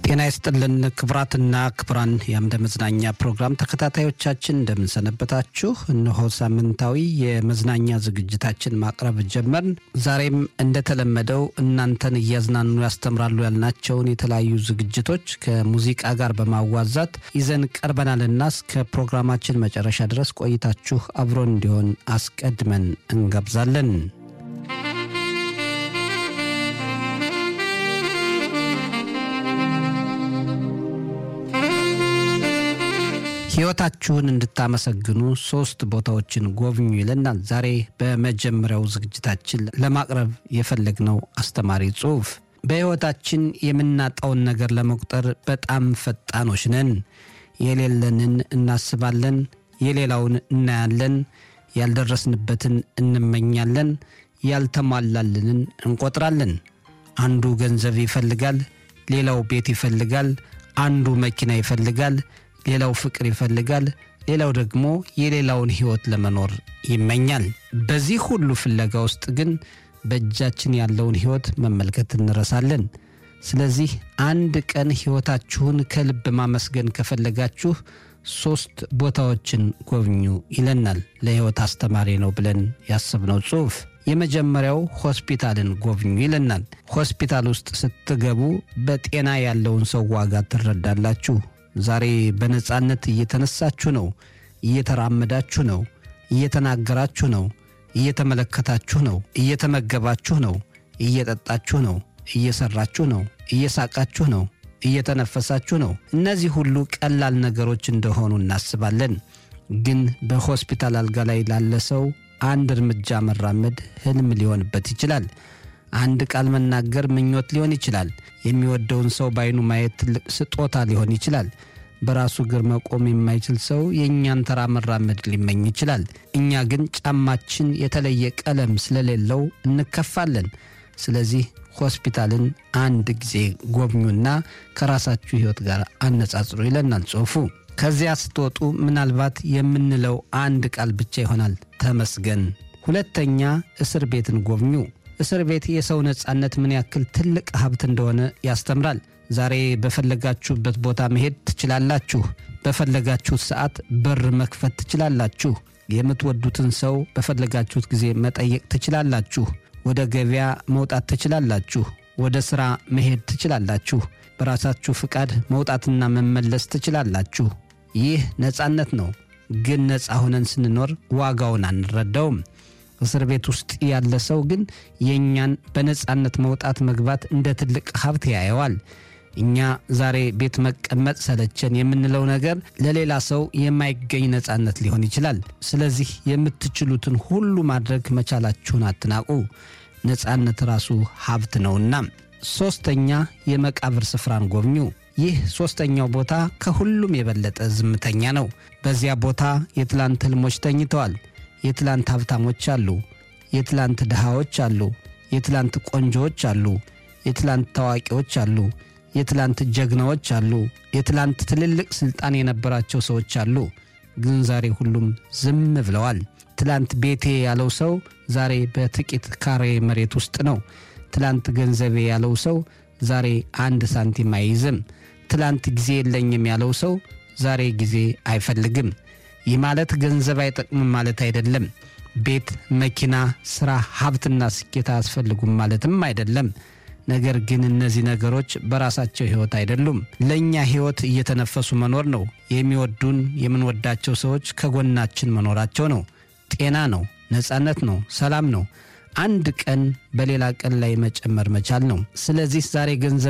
ጤና ይስጥልን ክቡራትና ክቡራን የአምደ መዝናኛ ፕሮግራም ተከታታዮቻችን እንደምንሰነበታችሁ። እነሆ ሳምንታዊ የመዝናኛ ዝግጅታችን ማቅረብ ጀመርን። ዛሬም እንደተለመደው እናንተን እያዝናኑ ያስተምራሉ ያልናቸውን የተለያዩ ዝግጅቶች ከሙዚቃ ጋር በማዋዛት ይዘን ቀርበናልና እስከ ፕሮግራማችን መጨረሻ ድረስ ቆይታችሁ አብሮን እንዲሆን አስቀድመን እንጋብዛለን። ሕይወታችሁን እንድታመሰግኑ ሶስት ቦታዎችን ጎብኙ ይለናል። ዛሬ በመጀመሪያው ዝግጅታችን ለማቅረብ የፈለግነው አስተማሪ ጽሑፍ በሕይወታችን የምናጣውን ነገር ለመቁጠር በጣም ፈጣኖች ነን። የሌለንን እናስባለን፣ የሌላውን እናያለን፣ ያልደረስንበትን እንመኛለን፣ ያልተሟላልንን እንቆጥራለን። አንዱ ገንዘብ ይፈልጋል፣ ሌላው ቤት ይፈልጋል፣ አንዱ መኪና ይፈልጋል ሌላው ፍቅር ይፈልጋል፣ ሌላው ደግሞ የሌላውን ሕይወት ለመኖር ይመኛል። በዚህ ሁሉ ፍለጋ ውስጥ ግን በእጃችን ያለውን ሕይወት መመልከት እንረሳለን። ስለዚህ አንድ ቀን ሕይወታችሁን ከልብ ማመስገን ከፈለጋችሁ ሦስት ቦታዎችን ጎብኙ ይለናል ለሕይወት አስተማሪ ነው ብለን ያሰብነው ጽሑፍ። የመጀመሪያው ሆስፒታልን ጎብኙ ይለናል። ሆስፒታል ውስጥ ስትገቡ በጤና ያለውን ሰው ዋጋ ትረዳላችሁ። ዛሬ በነጻነት እየተነሳችሁ ነው፣ እየተራመዳችሁ ነው፣ እየተናገራችሁ ነው፣ እየተመለከታችሁ ነው፣ እየተመገባችሁ ነው፣ እየጠጣችሁ ነው፣ እየሰራችሁ ነው፣ እየሳቃችሁ ነው፣ እየተነፈሳችሁ ነው። እነዚህ ሁሉ ቀላል ነገሮች እንደሆኑ እናስባለን። ግን በሆስፒታል አልጋ ላይ ላለ ሰው አንድ እርምጃ መራመድ ህልም ሊሆንበት ይችላል። አንድ ቃል መናገር ምኞት ሊሆን ይችላል። የሚወደውን ሰው በዓይኑ ማየት ትልቅ ስጦታ ሊሆን ይችላል። በራሱ እግር መቆም የማይችል ሰው የእኛን ተራ መራመድ ሊመኝ ይችላል። እኛ ግን ጫማችን የተለየ ቀለም ስለሌለው እንከፋለን። ስለዚህ ሆስፒታልን አንድ ጊዜ ጎብኙና ከራሳችሁ ሕይወት ጋር አነጻጽሩ ይለናል ጽሑፉ። ከዚያ ስትወጡ ምናልባት የምንለው አንድ ቃል ብቻ ይሆናል፣ ተመስገን። ሁለተኛ እስር ቤትን ጎብኙ። እስር ቤት የሰው ነጻነት ምን ያክል ትልቅ ሀብት እንደሆነ ያስተምራል። ዛሬ በፈለጋችሁበት ቦታ መሄድ ትችላላችሁ። በፈለጋችሁት ሰዓት በር መክፈት ትችላላችሁ። የምትወዱትን ሰው በፈለጋችሁት ጊዜ መጠየቅ ትችላላችሁ። ወደ ገበያ መውጣት ትችላላችሁ። ወደ ሥራ መሄድ ትችላላችሁ። በራሳችሁ ፍቃድ መውጣትና መመለስ ትችላላችሁ። ይህ ነጻነት ነው። ግን ነፃ ሆነን ስንኖር ዋጋውን አንረዳውም። እስር ቤት ውስጥ ያለ ሰው ግን የእኛን በነጻነት መውጣት መግባት እንደ ትልቅ ሀብት ያየዋል። እኛ ዛሬ ቤት መቀመጥ ሰለቸን የምንለው ነገር ለሌላ ሰው የማይገኝ ነጻነት ሊሆን ይችላል። ስለዚህ የምትችሉትን ሁሉ ማድረግ መቻላችሁን አትናቁ። ነጻነት ራሱ ሀብት ነውና። ሦስተኛ የመቃብር ስፍራን ጎብኙ። ይህ ሦስተኛው ቦታ ከሁሉም የበለጠ ዝምተኛ ነው። በዚያ ቦታ የትላንት ህልሞች ተኝተዋል። የትላንት ሀብታሞች አሉ። የትላንት ድሃዎች አሉ። የትላንት ቆንጆዎች አሉ። የትላንት ታዋቂዎች አሉ። የትላንት ጀግናዎች አሉ። የትላንት ትልልቅ ሥልጣን የነበራቸው ሰዎች አሉ። ግን ዛሬ ሁሉም ዝም ብለዋል። ትላንት ቤቴ ያለው ሰው ዛሬ በጥቂት ካሬ መሬት ውስጥ ነው። ትላንት ገንዘቤ ያለው ሰው ዛሬ አንድ ሳንቲም አይይዝም። ትላንት ጊዜ የለኝም ያለው ሰው ዛሬ ጊዜ አይፈልግም። ይህ ማለት ገንዘብ አይጠቅምም ማለት አይደለም። ቤት፣ መኪና፣ ሥራ፣ ሀብትና ስኬት አያስፈልጉም ማለትም አይደለም። ነገር ግን እነዚህ ነገሮች በራሳቸው ሕይወት አይደሉም። ለእኛ ሕይወት እየተነፈሱ መኖር ነው። የሚወዱን የምንወዳቸው ሰዎች ከጎናችን መኖራቸው ነው። ጤና ነው። ነጻነት ነው። ሰላም ነው። አንድ ቀን በሌላ ቀን ላይ መጨመር መቻል ነው። ስለዚህ ዛሬ ገንዘብ